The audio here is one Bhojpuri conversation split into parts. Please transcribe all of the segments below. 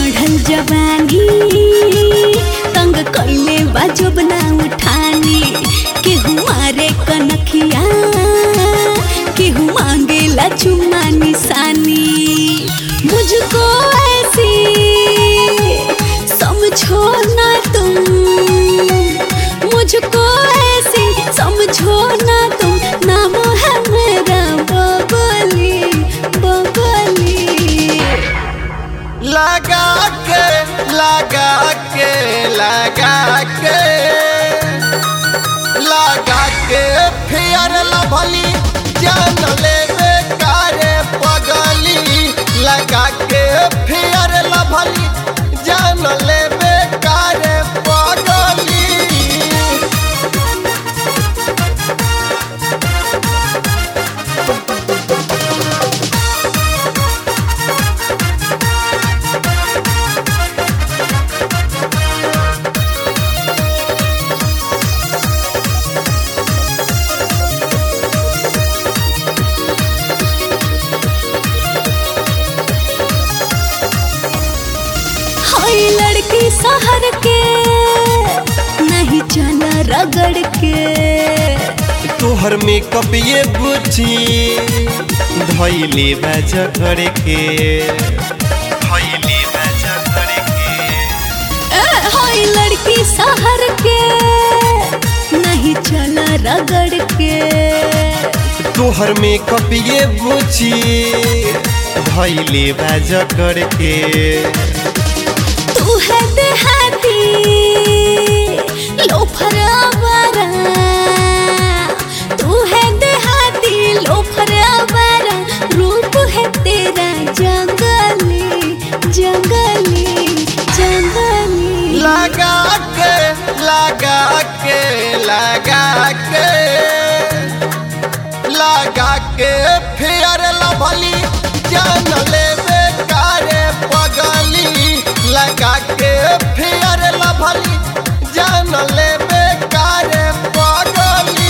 चढ़ल जवानी तंग कैले बाजब ना उठानी केहू मारे कनखिया केहू मांगेला चुम्मा निशानी मुझको ऐसी समझो ना तुम मुझको ऐसी समझो ना तुम नाम है मेरा बबली बबली लगा के लगा के लगा के लगा के फिर लभली जान ले कारे पगली लगा के फिर लभली जान ले कारे पगली हाय लड़की शहर के नहीं चला रगड़ के तोहर मेकअप ये बुझी धैले बाजा करे के धैले बाजा करे के ए, हाय लड़की शहर के नहीं चला रगड़ के तोहर मेकअप ये बुझी धैले बाजा करे के तू है देहाती लोफर आवारा तू है देहाती लोफर आवारा रूप है तेरा जंगली जंगली जंगली लगा के लगा के लगा के लगा के फिर लभली जान ले कारे पगली लगा के फिर लभली जान ले कारे पगली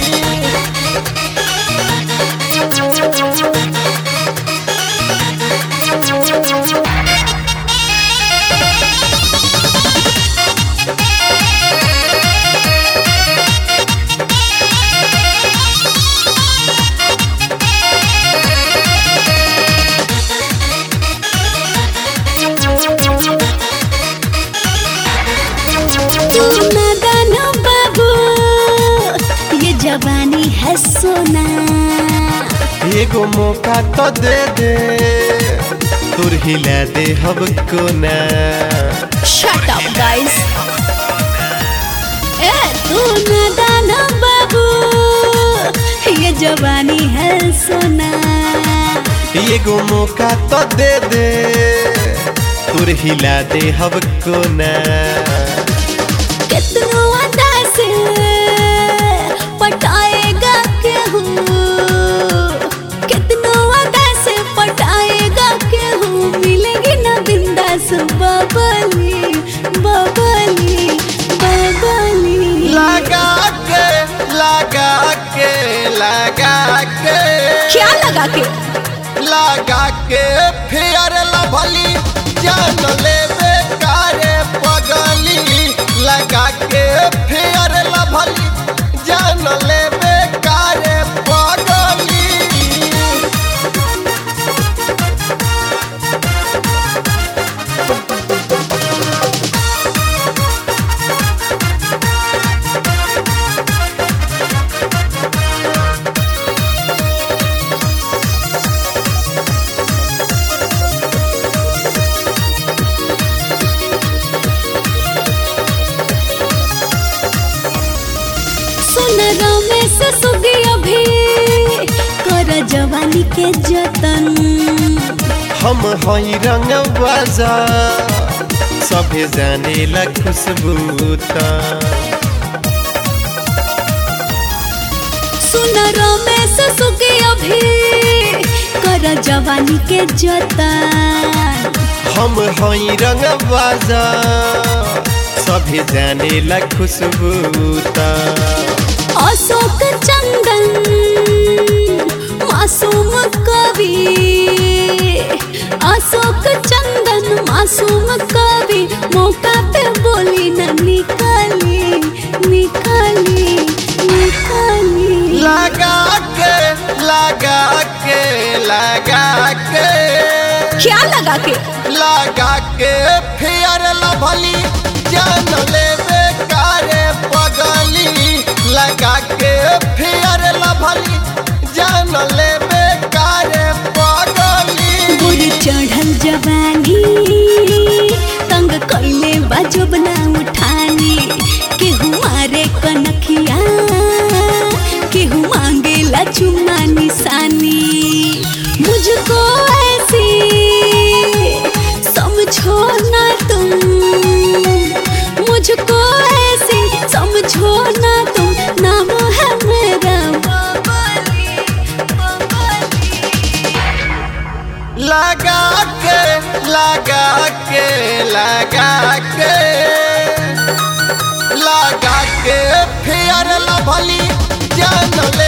तू नादान बाबू ये जवानी है सोना एगो मौका तो दे दे तुर हिला दे हब को ना शट अप गाइस ए तू नादान बाबू ये जवानी है सोना एगो मौका तो दे दे तुर हिला दे हब को ना कितनो अदा से पटाएगा केहू कितनो अदा से पटाएगा केहू मिलेगी ना बिंदास बबली बबली बबली लगा के लगा के लगा के क्या लगा के लगा के फिर लभली जान ले कारे पगली लगा के फिर लभली जान ले कारे पगली सुन रमेश सुगी अभी कर जवानी के जतन हम हई रंग बाजा सभे जाने ला खुशबू ता सुन रमेश सुगी अभी कर जवानी के जतन हम हई रंग बाजा सभे जाने ला खुशबू ता अशोक चंदन मासूम कवि अशोक चंदन मासूम कवि मौका पे बोली न निकाली निकाली निकाली लगा के लगा के लगा के क्या लगा के लगा के फिर लभली जान लेवे कारे पगली लगा के फिर लभली जान लेवे कारे पगली बुरी चढ़ल जवानी तंग कैले बाजब ना उठानी केहू मारे कनखिया केहू मांगेला चुम्मा निशानी मुझको ऐसी समझो ना तुम मुझको ऐसी समझो ना तुम नाम है मेरा बबली बबली लगा के लगा के लगा के लगा के फिर लभली जान ले